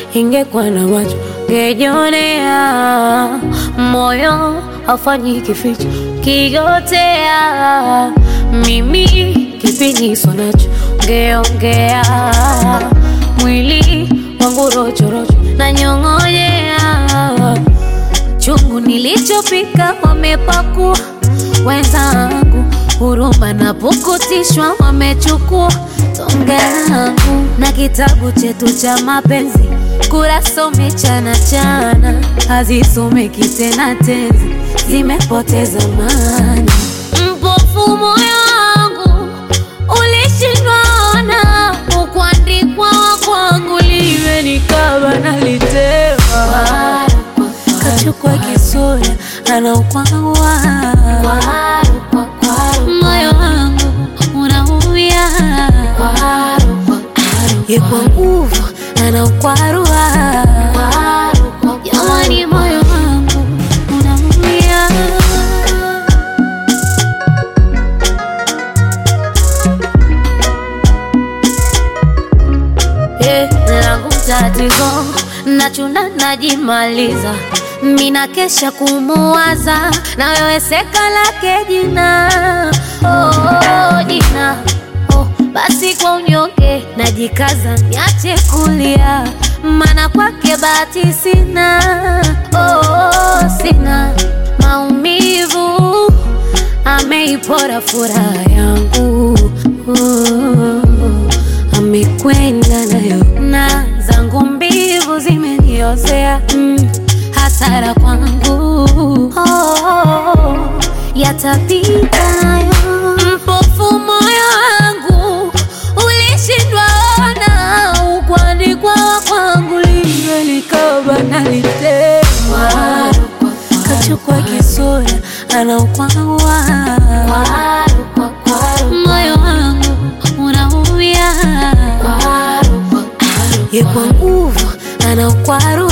ingekuwa na macho ngejionea, moyo haufanyi kificho, kigotea mimi kipiniso nacho ngeongea, mwili wangu rochorocho na nyong'onyea, chungu nilichopika wamepakua wenzangu, huruma na pukutishwa wamechukua tonge langu na kitabu chetu cha mapenzi kurasa umechana chana, hazisomeki tena tenzi, zimepoteza maana. Mpofu moyo wangu ulishindwa ona, ukuandikwa kwangu liwe nikaba nalitema, kachukua kisura anaukwawa moyo wangu unaumia ye kwa nguvu anaukwarua jamani, moyo wangu unaumia. Eh, langu tatizo nachuna najimaliza mina kesha kumuwaza na wewe seka lake jina oh, jina oh, basi kwa unyonge najikaza niache kulia mana kwake bahati sina oh, sina maumivu ameipora furaha yangu oh, amekwenda nayo na zangu mbivu zimeniozea mm, hasara kwangu oh, yatapita nayo mpofu moyo wangu ulishindwa ona ukwandikwa kwangu liwe likaba nalitema kachukua kisura anaukwawa moyo wangu unaumia ye kwa nguvu anaukwaru